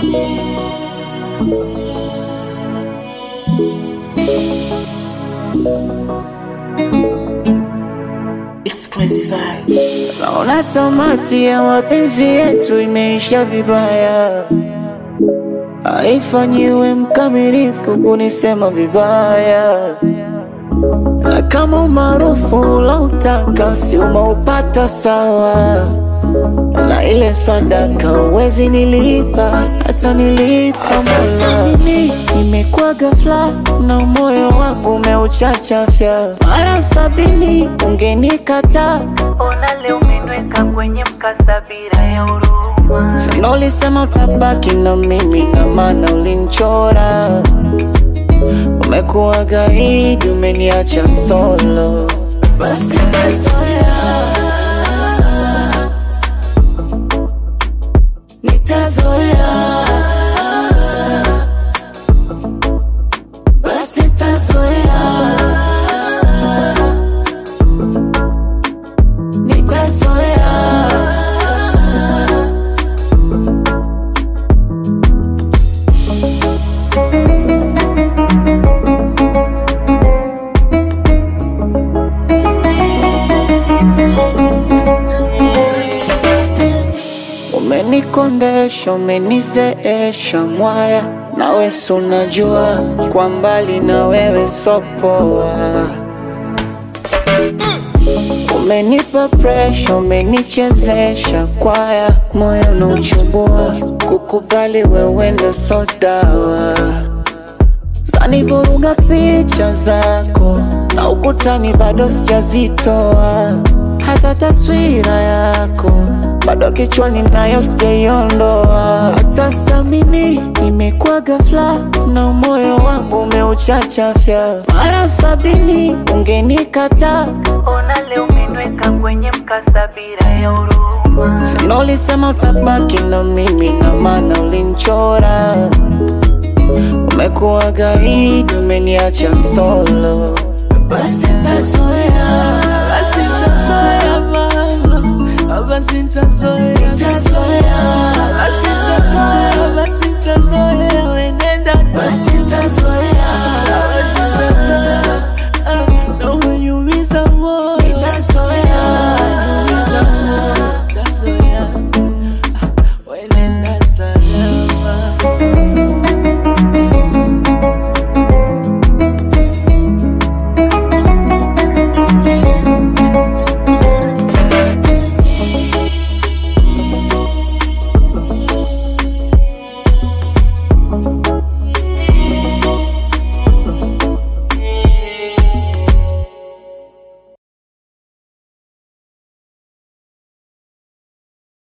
It's crazy vibe. Naona tamati ya mapenzi yetu imeisha vibaya, haifanyiwe mkamilifu kunisema vibaya, na kama umaarufu ulautaka si umeupata sawa, na ile sadaka uwezi nilipa, hata nilipa Mola. Mimi imekuwa ghafla na moyo wangu umeuchachafya, mara sabini ungenikataa Mbona leo umeniweka kwenye mkasa bila ya huruma? Sana ulisema utabaki na mimi na maana ulinchora. Umekuwa gaidi, umeniacha solo. Basi nitazoea, nitazoea, basi nitazoea, nitazoea. Umenikondesha, umenizeesha mwaya, nawe si unajua kwa mbali na wewe sopoa. Umenipa presha, umenichezesha kwaya, moyo unauchubua, kukubali wewe ndo so dawa. Zanivuruga picha zako na ukutani bado sijazitoa, hata taswira yako bado kichwani nayo sijaiondoa. Hata samini imekuwa ghafla na moyo wangu umeuchachafya, mara sabini ungenikataa Mbona leo umeniweka kwenye mkasa bila ya huruma? Sana ulisema utabaki na mimi na maana ulinchora. Umekuwa gaidi, umeniacha solo. Basi nitazoea, basi nitazoea mama, basi nitazoea, nitazoea, basi